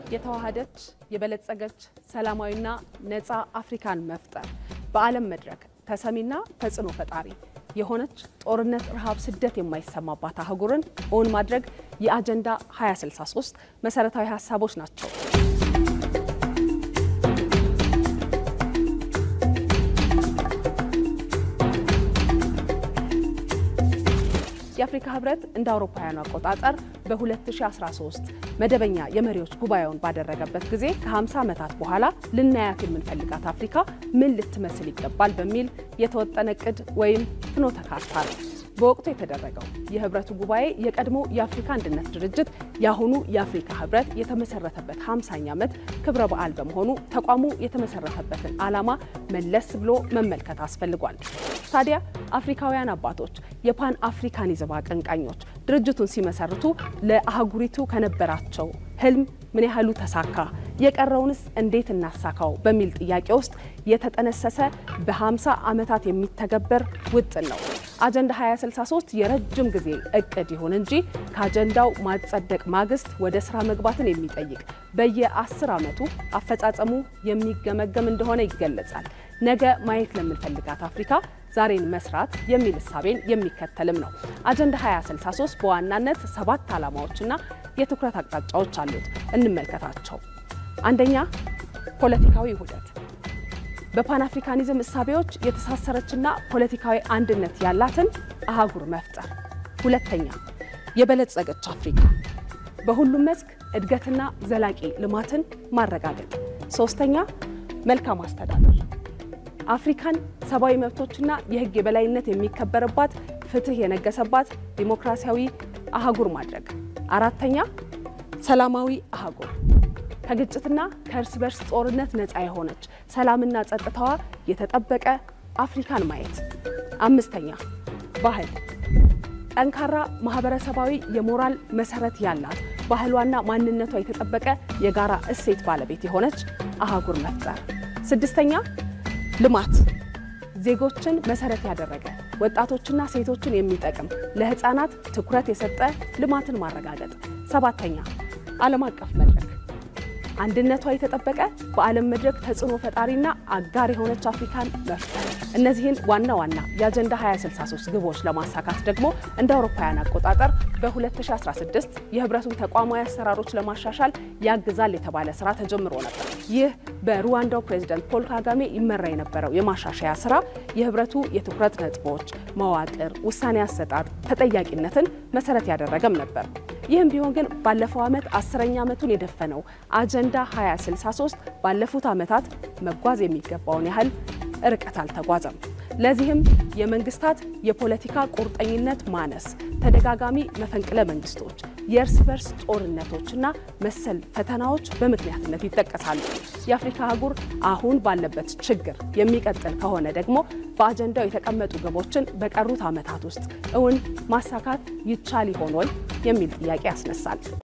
የተዋሃደች የበለጸገች ሰላማዊና ነፃ አፍሪካን መፍጠር በዓለም መድረክ ተሰሚና ተጽዕኖ ፈጣሪ የሆነች ጦርነት፣ ረሃብ፣ ስደት የማይሰማባት አህጉርን እውን ማድረግ የአጀንዳ 2063 መሰረታዊ ሀሳቦች ናቸው። የአፍሪካ ህብረት እንደ አውሮፓውያኑ አቆጣጠር በ2013 መደበኛ የመሪዎች ጉባኤውን ባደረገበት ጊዜ ከ50 ዓመታት በኋላ ልናያት የምንፈልጋት አፍሪካ ምን ልትመስል ይገባል በሚል የተወጠነ እቅድ ወይም ፍኖተ ካርታ ነው። በወቅቱ የተደረገው የህብረቱ ጉባኤ የቀድሞ የአፍሪካ አንድነት ድርጅት የአሁኑ የአፍሪካ ህብረት የተመሰረተበት 50ኛ ዓመት ክብረ በዓል በመሆኑ ተቋሙ የተመሰረተበትን ዓላማ መለስ ብሎ መመልከት አስፈልጓል። ታዲያ አፍሪካውያን አባቶች የፓን አፍሪካኒዝም አቀንቃኞች ድርጅቱን ሲመሰርቱ ለአህጉሪቱ ከነበራቸው ህልም ምን ያህሉ ተሳካ፣ የቀረውንስ እንዴት እናሳካው በሚል ጥያቄ ውስጥ የተጠነሰሰ በ50 ዓመታት የሚተገበር ውጥን ነው። አጀንዳ 2063 የረጅም ጊዜ እቅድ ይሁን እንጂ ከአጀንዳው ማጸደቅ ማግስት ወደ ስራ መግባትን የሚጠይቅ በየ10 ዓመቱ አፈጻጸሙ የሚገመገም እንደሆነ ይገለጻል። ነገ ማየት ለምንፈልጋት አፍሪካ ዛሬን መስራት የሚል እሳቤን የሚከተልም ነው። አጀንዳ 2063 በዋናነት ሰባት ዓላማዎችና የትኩረት አቅጣጫዎች አሉት። እንመልከታቸው። አንደኛ፣ ፖለቲካዊ ውህደት በፓን አፍሪካኒዝም እሳቤዎች የተሳሰረችና ፖለቲካዊ አንድነት ያላትን አህጉር መፍጠር። ሁለተኛ፣ የበለጸገች አፍሪካ በሁሉም መስክ እድገትና ዘላቂ ልማትን ማረጋገጥ። ሶስተኛ፣ መልካም አስተዳደር አፍሪካን ሰብአዊ መብቶችና የሕግ የበላይነት የሚከበርባት ፍትህ የነገሰባት ዲሞክራሲያዊ አህጉር ማድረግ። አራተኛ ሰላማዊ አህጉር ከግጭትና ከእርስ በርስ ጦርነት ነፃ የሆነች ሰላምና ጸጥታዋ የተጠበቀ አፍሪካን ማየት። አምስተኛ ባህል ጠንካራ ማህበረሰባዊ የሞራል መሰረት ያላት ባህሏና ማንነቷ የተጠበቀ የጋራ እሴት ባለቤት የሆነች አህጉር መፍጠር። ስድስተኛ ልማት ዜጎችን መሰረት ያደረገ ወጣቶችና ሴቶችን የሚጠቅም ለህፃናት ትኩረት የሰጠ ልማትን ማረጋገጥ። ሰባተኛ ዓለም አቀፍ መድረክ አንድነቷ የተጠበቀ በዓለም መድረክ ተጽዕኖ ፈጣሪና አጋር የሆነች አፍሪካን መፍጠር። እነዚህን ዋና ዋና የአጀንዳ 2063 ግቦች ለማሳካት ደግሞ እንደ አውሮፓውያን አቆጣጠር በ2016 የህብረቱን ተቋማዊ አሰራሮች ለማሻሻል ያግዛል የተባለ ስራ ተጀምሮ ነበር። ይህ በሩዋንዳው ፕሬዚደንት ፖል ካጋሜ ይመራ የነበረው የማሻሻያ ስራ የህብረቱ የትኩረት ነጥቦች፣ መዋቅር፣ ውሳኔ አሰጣጥ፣ ተጠያቂነትን መሰረት ያደረገም ነበር። ይህም ቢሆን ግን ባለፈው ዓመት አስረኛ ዓመቱን የደፈነው አጀንዳ 2063 ባለፉት ዓመታት መጓዝ የሚገባውን ያህል ርቀት አልተጓዘም። ለዚህም የመንግስታት የፖለቲካ ቁርጠኝነት ማነስ፣ ተደጋጋሚ መፈንቅለ መንግስቶች፣ የእርስ በርስ ጦርነቶችና መሰል ፈተናዎች በምክንያትነት ይጠቀሳሉ። የአፍሪካ አህጉር አሁን ባለበት ችግር የሚቀጥል ከሆነ ደግሞ በአጀንዳው የተቀመጡ ግቦችን በቀሩት ዓመታት ውስጥ እውን ማሳካት ይቻል ይሆን ወይ የሚል ጥያቄ ያስነሳል።